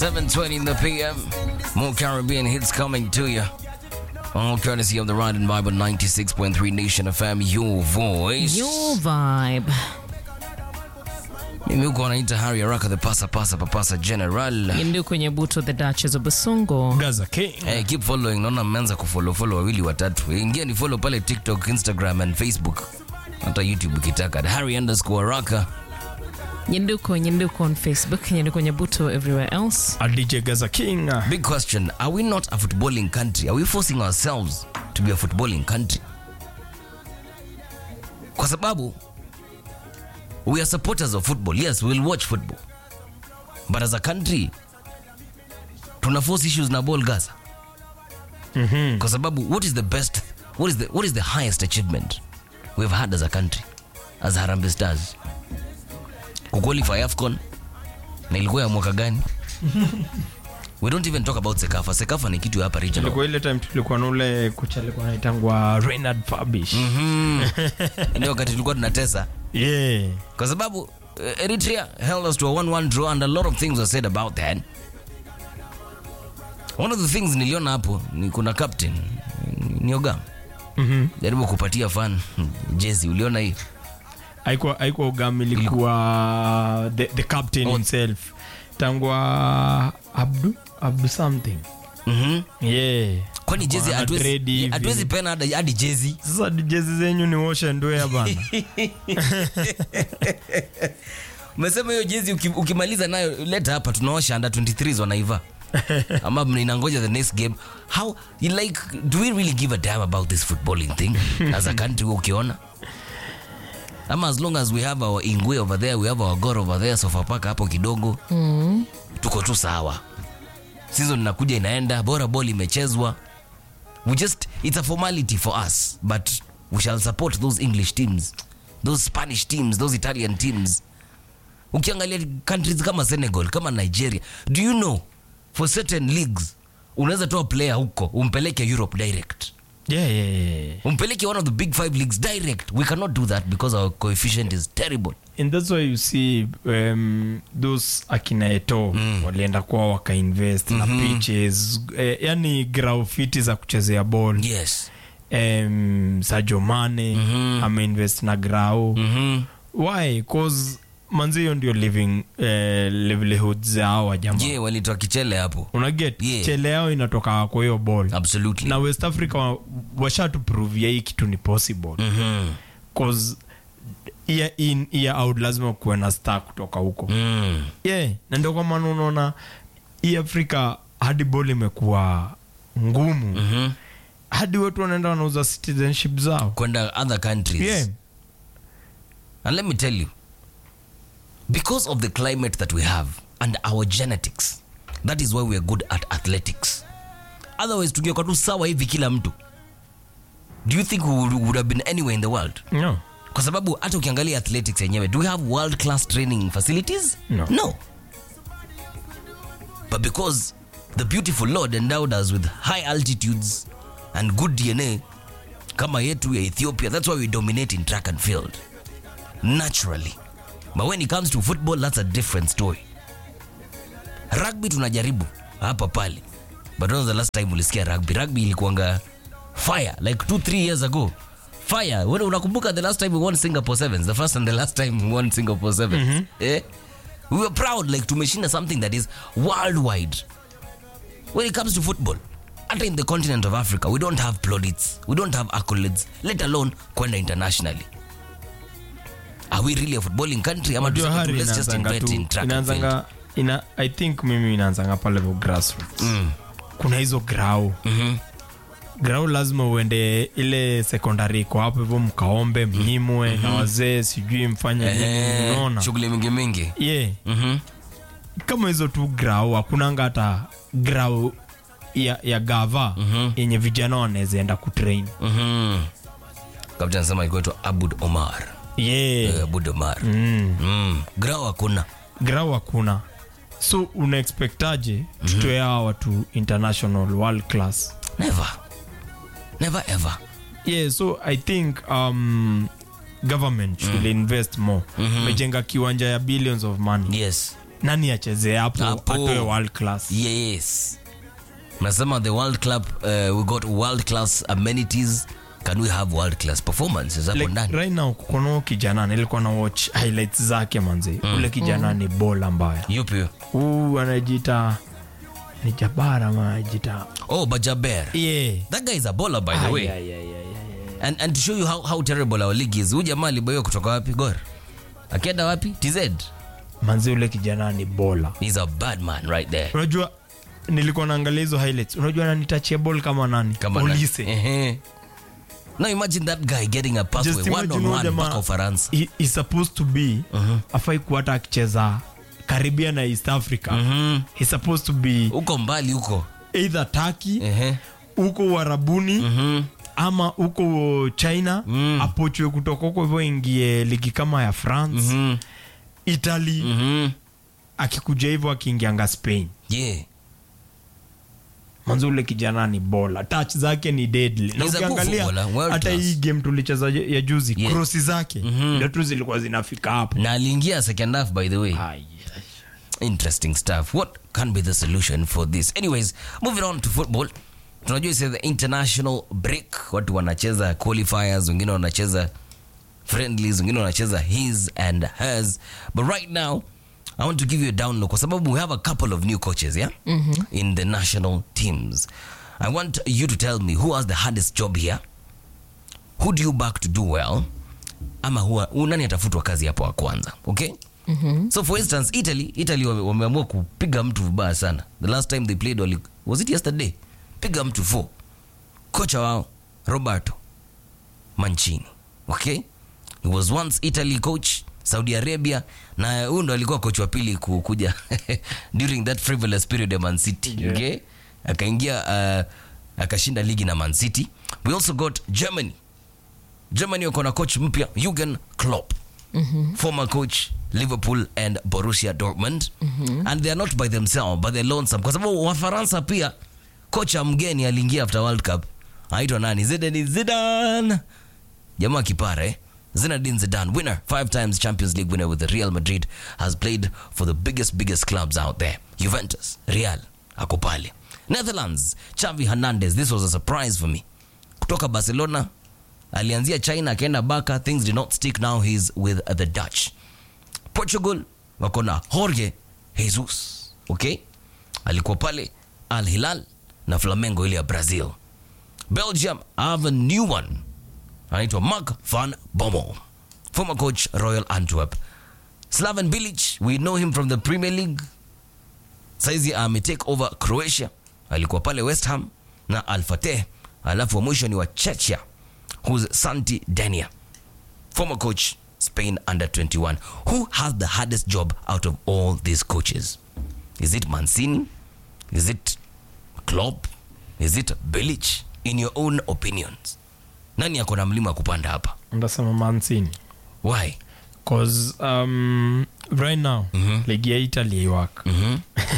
7.20 in the PM. More Caribbean hits coming to you. All courtesy of the Ride and Bible 96.3 Nation FM, your voice. Your vibe. Mimi huko wanaita Harry Araka the pasa pasa papasa general. Yindu kwenye buto the Duchess of Basongo. Gaza King. Hey, keep following. Naona mmeanza kufollow follow wawili watatu. Ingia ni follow pale TikTok, Instagram and Facebook. Hata YouTube ukitaka. Harry underscore Araka. Yinduko, Yinduko on Facebook. Yinduko kwenye buto everywhere else. A DJ Gaza King. Big question. Are we not a footballing country? Are we forcing ourselves to be a footballing country? Kwa sababu we are supporters of football. Yes, we'll watch football. But as a country tuna force issues na ball Gaza. Kwa sababu what is the best what is the what is the highest achievement we've had as a country as Harambee Stars? Kuqualify AFCON na ilikuwa ya mwaka gani? We don't even talk about Sekafa. Sekafa ni kitu ya hapa regional. Ilikuwa ile time tulikuwa na ule kocha alikuwa anaitangwa Reinhard Fabish. Ndio wakati tulikuwa tunatesa Yeah. kwa sababu eh, Eritrea held us to a 1-1 draw and a lot of things were said about that. One of the things niliona hapo ni kuna captain ni Ogam. Mhm. Jaribu kupatia fan jezi, uliona hiyo? Haikuwa haikuwa Ugam ilikuwa the, the captain Oh. himself. Tangwa Abdu Abdu something. Mhm. Yeah. Kwani jezi Wana hatuwezi trade hivi. hatuwezi pena hadi hadi jezi. Sasa jezi zenyu ni wash and wear bana. Umesema hiyo jezi uki- ukimaliza nayo leta hapa tunaosha under 23s wanaiva. Ama mninangoja the next game. How you like do we really give a damn about this footballing thing as a country ukiona? Ama as long as we have our Ingwe over there, we have our Gor over there, Sofapaka hapo kidogo. Tuko tu sawa. Season inakuja inaenda, bora ball imechezwa. We just it's a formality for us, but we shall support those English teams, those Spanish teams, those Italian teams ukiangalia countries kama senegal kama nigeria do you know for certain leagues unaweza toa player huko umpeleke europe direct Yeah, yeah, yeah. umpeleke one of the big five leagues direct we cannot do that because our coefficient is terrible and that's why you see um, those akina eto mm. walienda kuwa wakainvest mm-hmm. na pitches eh, yani graufiti za kuchezea ball yes um, sajo mane mm-hmm. ameinvest na grau mm-hmm. why cause manzi hiyo ndio living eh, livelihood zao wajama je walitoa kichele hapo unaget Yeah. chele yao inatoka kwa hiyo ball absolutely na west africa wa- washatuprovia hii kitu ni possible mm-hmm. cause year in year out lazima kuwe na star kutoka huko mm. yeah. na ndio kwa maana unaona hii afrika hadi bol imekuwa ngumu mm-hmm. hadi watu wanaenda wanauza citizenship zao kwenda other countries yeah. And let me tell you, because of the climate that we have and our genetics, that is why we are good at athletics. Otherwise, tungekuwa tu sawa hivi kila mtu. Do you think we would, would have been anywhere in the world? no. Kwa sababu hata ukiangalia athletics yenyewe, do we have world class training facilities? No. No. But because the beautiful Lord endowed us with high altitudes and good DNA, kama yetu ya Ethiopia, that's why we dominate in track and field naturally. But when it comes to football, that's a different story. Rugby tunajaribu hapa pale, but when was the last time ulisikia rugby? Rugby ilikuanga fire like two three years ago. Fire. Wewe unakumbuka the last time we won Singapore Sevens, the first and the last time we won Singapore Sevens. Eh? We were proud like tumeshinda something that is worldwide. When it comes to football, hata in the continent of Africa, we don't have plaudits, we don't have accolades, let alone kwenda internationally. Are we really a footballing country? Ama Unajua tuseme tu, hari let's just inaanzanga invest tu- in track and field. inaanzanga ina, i think mimi inaanzanga pale vo grassroots Mm. kuna hizo grau Mhm. grau lazima uende ile sekondari iko hapo hivyo mkaombe mnyimwe na wazee sijui mfanye nini Eh, unaona shughuli mingi mingi. yeah. Mhm. kama hizo tu grau hakunanga hata grau ya, ya gava yenye vijana wanaweza enda kutrain Mhm. Kapteni anasema ilikuwa inaitwa Abud Omar. yeah. Eh, Abud Omar. mm. Mm. Grau hakuna. grau hakuna so unaexpectaje tutoe hawa watu international world class Never. Never ever. yeah so i think um, government should invest more mejenga kiwanja ya billions of money Yes. nani achezee hapo Hapo. atoe world class yes nasema the world club uh, we got world class amenities can we have world class performances hapo like, ndani right now kukono kijana nilikuwa na watch highlights zake manzi ule kijana ni bola mbaya yupi huyo? huu anajiita ni jabara ama anajiita oh bajaber yeah. that guy is a bowler by the Ah, way yeah, yeah, yeah, yeah. and, and to show you how, how terrible our league is huyu jamaa aliboiwa kutoka wapi gor akienda wapi tz manzi ule kijana ni bola he's a bad man right there unajua nilikuwa naangalia hizo highlights unajua nanitachia ball kama nani Kama na- Olise. Ehe. now imagine that guy getting a pass Just with one imagine on huyo one jamaa, mpaka ufaransa he- he's supposed to be afai kuwa hata akicheza karibia na east africa he's supposed to be huko mbali huko either turkey Ehe. huko uharabuni ama huko china Mm. apochwe kutoka huko hivyo ingie ligi kama ya france Mhm. italy Mhm. akikuja hivyo akiingianga spain yeah manzo ule kijana ni bola touch zake ni deadly na He's a good ukiangalia footballer, world hata class. hii game tulicheza ya ya juzi Yeah. krosi zake ndio tu zilikuwa zinafika hapo na aliingia second half by the way Ai. interesting stuff what can be the solution for this anyways moving on to football tunajua is the international break watu wanacheza qualifiers wengine wanacheza friendlies wengine wanacheza his and hers but right now i want to give you a download kwa sababu we have a couple of new coaches yeah in the national teams i want you to tell me who has the hardest job here who do you back to do well ama huwa, hu nani atafutwa kazi hapo wa kwanza okay so for instance italy italy wame- wameamua kupiga mtu vibaya sana the last time they played wali, was it yesterday piga mtu four kocha wao roberto mancini okay he was once italy coach saudi arabia na huyu ndo alikuwa coach wa pili ku- kuja during that frivolous period ya man city Yeah. okay akaingia uh, akashinda ligi na man city we also got germany germany wako na coach mpya Jurgen Klopp former coach liverpool and borussia dortmund and they are not by themselves but they're lonesome kwa sababu wafaransa pia kocha mgeni aliingia after world cup aitwa nani zidane zidan jamaa kipara eh? Zinedine Zidane, winner, five times Champions League winner with the Real Madrid, has played for the biggest, biggest clubs out there. Juventus, Real, ako pale. Netherlands, Xavi Hernandez, this was a surprise for me. Kutoka Barcelona, alianzia China, akaenda Barca, things did not stick, now he's with the Dutch. Portugal, wako na Jorge Jesus, okay? Alikuwa pale Al Hilal na Flamengo ile ya Brazil. Belgium, I have a new one anaitwa mark van bommel former coach royal antwerp slaven bilic we know him from the premier league saizi ametake over croatia alikuwa pale west ham na alfateh alafu wa mwisho ni wa chechia who's santi dania former coach spain under 21 who has the hardest job out of all these coaches is it mancini is it Klopp? is it bilic in your own opinions nani ako na mlima wa kupanda hapa ndasema mansini why cause um, right now ligi ya italy aiwak mm-hmm.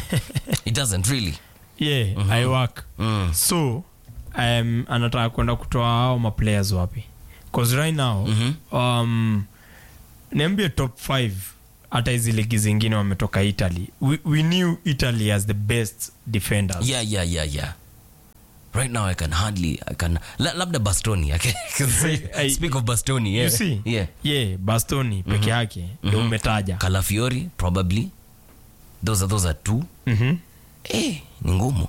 it doesn't really yeah aiwak mm. so um, anataka kwenda kutoa hao maplayers wapi cause right now um, niambie top 5 hata hizi ligi zingine wametoka italy we, we knew italy as the best defenders yeah yeah yeah yeah right now i can hardly i can la, labda bastoni i can, can say, I- speak of bastoni yeah you see yeah yeah bastoni peke yake ndio umetaja calafiori probably those are those are two Mhm. eh ni ngumu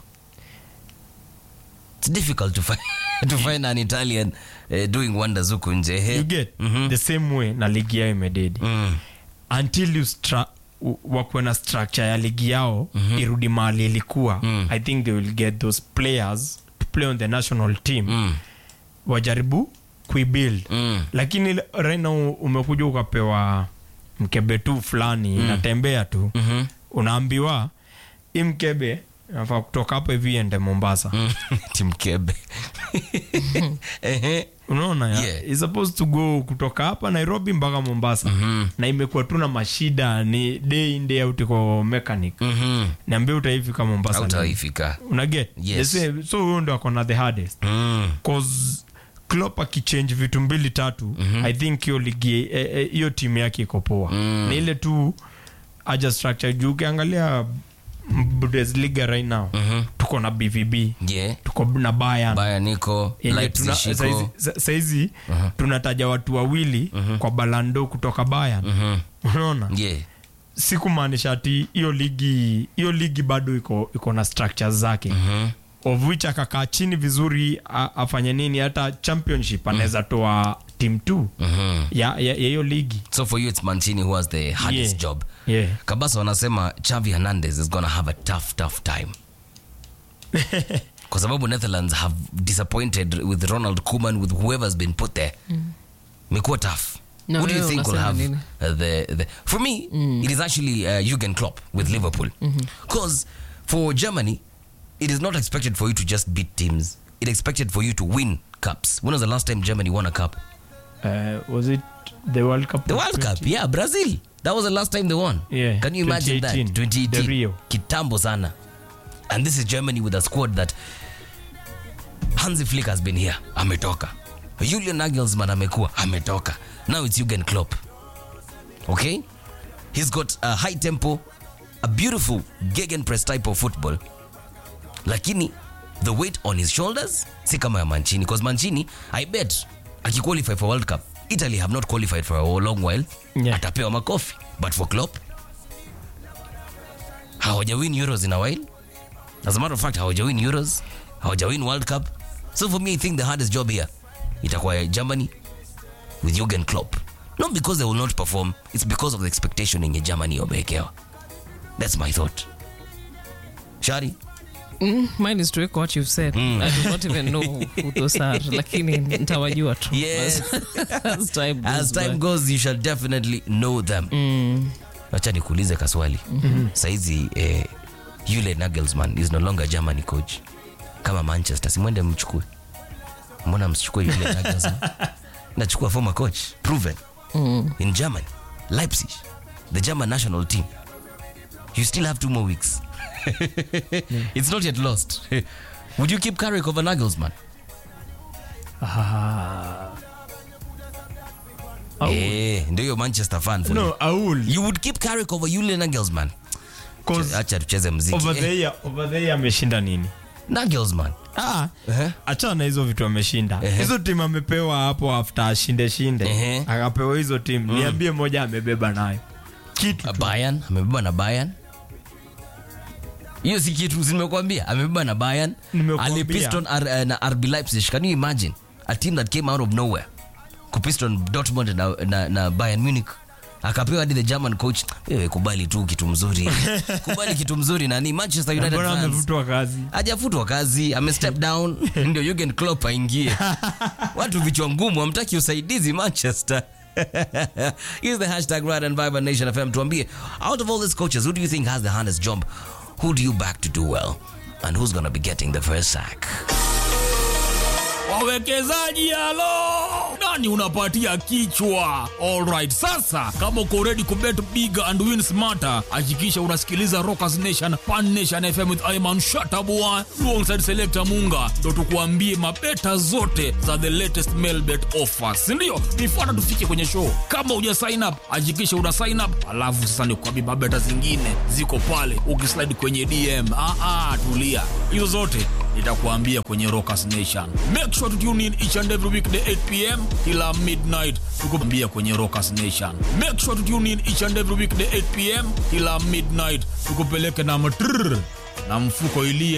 it's difficult to find to find an italian uh, doing wonders huku nje eh? you get Mhm. the same way na ligi yao imededi mm. until you stra- u- wakuwe na structure ya ligi yao irudi mahali ilikuwa i think they will get those players to play on the national team Mm. wajaribu kuibuild Mm. lakini right now umekuja ukapewa mkebe tu fulani inatembea tu Mhm. unaambiwa hii mkebe nafaa kutoka hapo hivi ende mombasa Mm. timkebe Ehe. unaona ya? Yeah. It's supposed to go kutoka hapa nairobi mpaka mombasa na imekuwa tu na mashida ni day in day out kwa mechanic Mhm. niambia utaifika mombasa lini? hautaifika unaget Yes. The same- so huyo ndo akona the hardest mm. cause Klopp akichange vitu mbili tatu i think hiyo ligi eh, eh, hiyo timu yake iko poa Mm. na ile tu aja structure juu ukiangalia bundesliga right now tuko na bvb yeah tuko na bayern baya niko yenye tuna- Leipzig iko saizi- sa- saizi tunataja watu wawili kwa balando kutoka Bayern unaona yeah si kumaanisha ati hiyo ligi hiyo ligi bado iko iko na structures zake of which akakaa chini vizuri a, afanye nini hata championship anaweza toa team t ya ya- ya hiyo ligi so for you it's Mancini who has the hardest Yeah. job yeah. kabasa wanasema Xavi Hernandez is gonna have a tough tough time kwa sababu Netherlands have disappointed with Ronald Koeman with whoever's been put there imekuwa tough Na Who do you wewe think will unasema have nini? uh, the, the for me it is actually uh, Jurgen Klopp with Liverpool because for Germany it is not expected for you to just beat teams it expected for you to win cups when was the last time Germany won a cup uh, was it the world cup The of World Cup, 20? yeah, Brazil. That was the last time they won. Yeah, Can you imagine that? 2018, 2018. the Rio. Kitambo sana. And this is Germany with a squad that Hansi Flick has been here. Ametoka. Julian Nagelsmann amekuwa. Ametoka. Now it's Jurgen Klopp. Okay? He's got a high tempo, a beautiful gegenpress type of football. Lakini the weight on his shoulders si kama ya Mancini because Mancini I bet akiqualify for World Cup Italy have not qualified for a long while Yeah. atapewa makofi but for Klopp hawajawin Euros in a while as a matter of fact hawajawin Euros hawajawin World Cup so for me I think the hardest job here itakuwa ya Germany with Jurgen Klopp not because they will not perform it's because of the expectation yenye Germany wamewekewa that's my thought Shari Mm, mine is to echo what you've said. I do not even know who those are, lakini nitawajua tu. Yes. As time goes as time by. goes you shall definitely know them wacha nikuulize kaswali saizi eh, yule nagelsman is no longer germany coach kama manchester simwende mchukue mbona msichukue yule nagelsman nachukua former coach proven in germany leipzig the german national team you still have two more weeks it's not yet lost would you keep carrick over nagelsman Ah. Au- eh, ndio hiyo manchester fan for you. no aul you would keep Carrick over Julian Nagelsmann. 'Cause Acha tucheze mziki. over Eh, the year over the year ameshinda nini Nagelsmann. ah Eh? achana na hizo vitu ameshinda Ehe. hizo timu amepewa hapo after ashinde shinde Ehe. akapewa hizo timu niambie moja amebeba nayo kitu Uh, Bayern amebeba na Bayern. Hiyo si kitu zimekwambia amebeba na Bayern. Nimekuambia. Alipiston R, uh, na RB Leipzig. Can you imagine? A team that came out of nowhere. Kupiston Dortmund na, na, na Bayern Munich. Akapewa hadi the German coach. Wewe kubali tu kitu mzuri. kubali kitu mzuri nani Manchester United mbona fans. amevutwa kazi hajafutwa kazi ame step down ndio Jurgen Klopp aingie watu vichwa ngumu hamtaki usaidizi manchester use the hashtag Ride and Vibe on Nation FM tuambie out of all these coaches who do you think has the hardest job who do you back to do well and who's gonna be getting the first sack wawekezaji halo nani unapatia kichwa alright sasa kama uko ready kubet big and win smarter hakikisha unasikiliza rockers nation pan nation fm with iman shatabua alongside selector munga ndo tukuambie mabeta zote za the latest mailbet offers sindio nifuata tufike kwenye show kama uja sign up hakikisha una sign up alafu sasa nikuambie mabeta zingine ziko pale ukislide kwenye dm ah, ah, tulia hizo zote nitakuambia kwenye rockers nation make sure to tune in each and every weekday 8 pm kila midnight tukuambia kwenye rockers nation make sure to tune in each and every weekday 8 pm kila midnight tukupeleke na matrrr na mfuko ilie